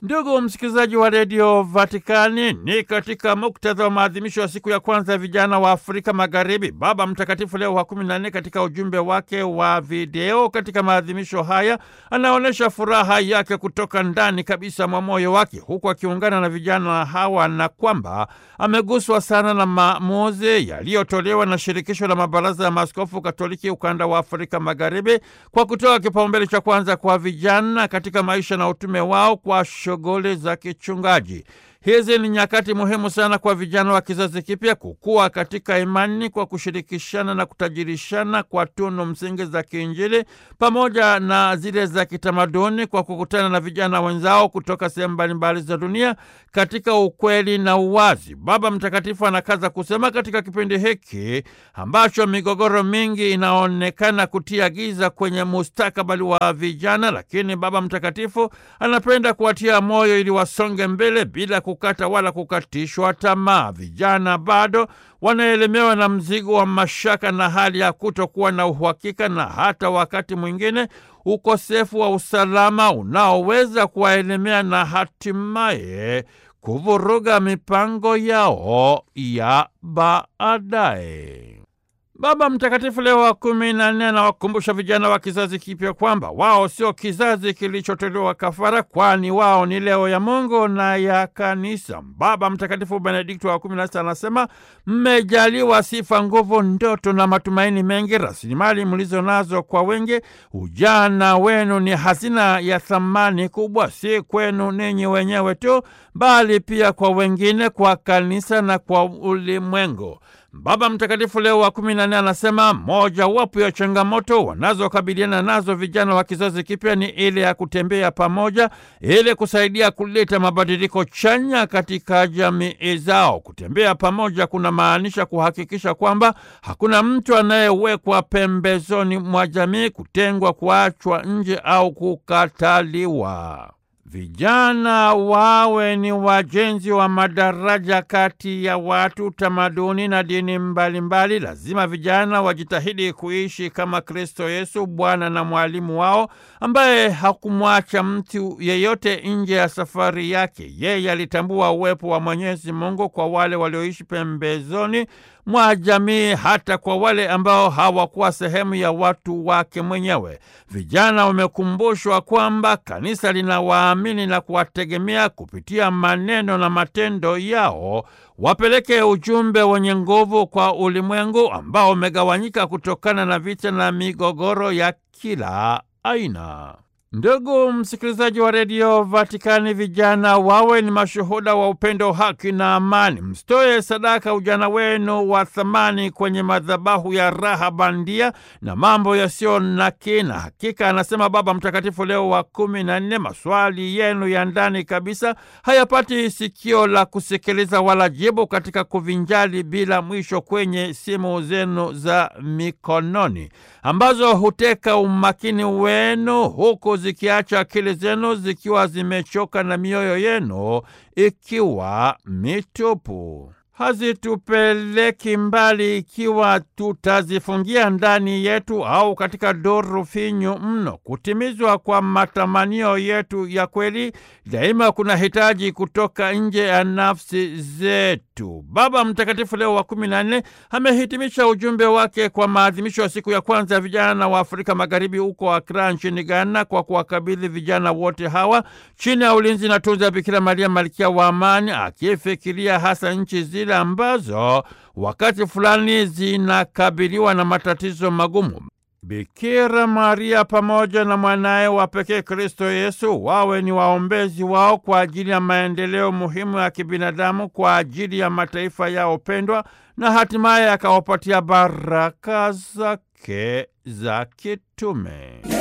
Ndugu msikilizaji wa redio Vatikani, ni katika muktadha wa maadhimisho ya siku ya kwanza ya vijana wa Afrika Magharibi, Baba Mtakatifu Leo wa kumi na nne katika ujumbe wake wa video katika maadhimisho haya anaonyesha furaha yake kutoka ndani kabisa mwa moyo wake, huku akiungana na vijana hawa na kwamba ameguswa sana na maamuzi yaliyotolewa na shirikisho la mabaraza ya maaskofu Katoliki ukanda wa Afrika Magharibi kwa kutoa kipaumbele cha kwanza kwa vijana katika maisha na utume wao kwa shughuli za kichungaji. Hizi ni nyakati muhimu sana kwa vijana wa kizazi kipya kukua katika imani kwa kushirikishana na kutajirishana kwa tunu msingi za kiinjili pamoja na zile za kitamaduni kwa kukutana na vijana wenzao kutoka sehemu mbalimbali za dunia katika ukweli na uwazi. Baba Mtakatifu anakaza kusema katika kipindi hiki ambacho migogoro mingi inaonekana kutia giza kwenye mustakabali wa vijana, lakini Baba Mtakatifu anapenda kuwatia moyo ili wasonge mbele bila kukata wala kukatishwa tamaa. Vijana bado wanaelemewa na mzigo wa mashaka na hali ya kutokuwa na uhakika na hata wakati mwingine ukosefu wa usalama unaoweza kuwaelemea na hatimaye kuvuruga mipango yao ya baadaye. Baba Mtakatifu Leo wa kumi na nne anawakumbusha vijana wa kizazi kipya kwamba wao sio kizazi kilichotolewa kafara, kwani wao ni leo ya Mungu na ya Kanisa. Baba Mtakatifu Benedikto wa kumi na sita anasema mmejaliwa sifa, nguvu, ndoto na matumaini mengi, rasilimali mlizo nazo kwa wengi. Ujana wenu ni hazina ya thamani kubwa, si kwenu ninyi wenyewe tu, bali pia kwa wengine, kwa kanisa na kwa ulimwengu. Baba Mtakatifu Leo wa kumi na nne anasema moja wapo ya changamoto wanazokabiliana nazo vijana wa kizazi kipya ni ile ya kutembea pamoja ili kusaidia kuleta mabadiliko chanya katika jamii zao. Kutembea pamoja kuna maanisha kuhakikisha kwamba hakuna mtu anayewekwa pembezoni mwa jamii, kutengwa, kuachwa nje au kukataliwa. Vijana wawe ni wajenzi wa madaraja kati ya watu, tamaduni na dini mbalimbali mbali. Lazima vijana wajitahidi kuishi kama Kristo Yesu, Bwana na mwalimu wao, ambaye hakumwacha mtu yeyote nje ya safari yake. Yeye alitambua uwepo wa Mwenyezi Mungu kwa wale walioishi pembezoni mwa jamii, hata kwa wale ambao hawakuwa sehemu ya watu wake mwenyewe. Vijana wamekumbushwa kwamba kanisa linawaamini na kuwategemea kupitia maneno na matendo yao, wapeleke ujumbe wenye nguvu kwa ulimwengu ambao umegawanyika kutokana na vita na migogoro ya kila aina. Ndugu msikilizaji wa redio Vatikani, vijana wawe ni mashuhuda wa upendo, haki na amani. Msitoe sadaka ujana wenu wa thamani kwenye madhabahu ya raha bandia na mambo yasiyo na kina. Hakika, anasema Baba Mtakatifu Leo wa kumi na nne, maswali yenu ya ndani kabisa hayapati sikio la kusikiliza wala jibu katika kuvinjali bila mwisho kwenye simu zenu za mikononi ambazo huteka umakini wenu huku zikiacha akili zenu zikiwa zimechoka na mioyo yenu ikiwa mitupu. Hazitupeleki mbali ikiwa tutazifungia ndani yetu au katika duru finyu mno. Kutimizwa kwa matamanio yetu ya kweli daima kuna hitaji kutoka nje ya nafsi zetu. Baba Mtakatifu Leo wa kumi na nne amehitimisha ujumbe wake kwa maadhimisho ya siku ya kwanza ya vijana wa Afrika Magharibi huko Akra nchini Ghana kwa kuwakabidhi vijana wote hawa chini ya ulinzi na tunza Bikira Maria malkia wa amani, akifikiria hasa nchi zile ambazo wakati fulani zinakabiliwa na matatizo magumu. Bikira Maria pamoja na mwanaye wa pekee Kristo Yesu wawe ni waombezi wao kwa ajili ya maendeleo muhimu ya kibinadamu kwa ajili ya mataifa yao pendwa, na hatimaye akawapatia baraka zake za kitume.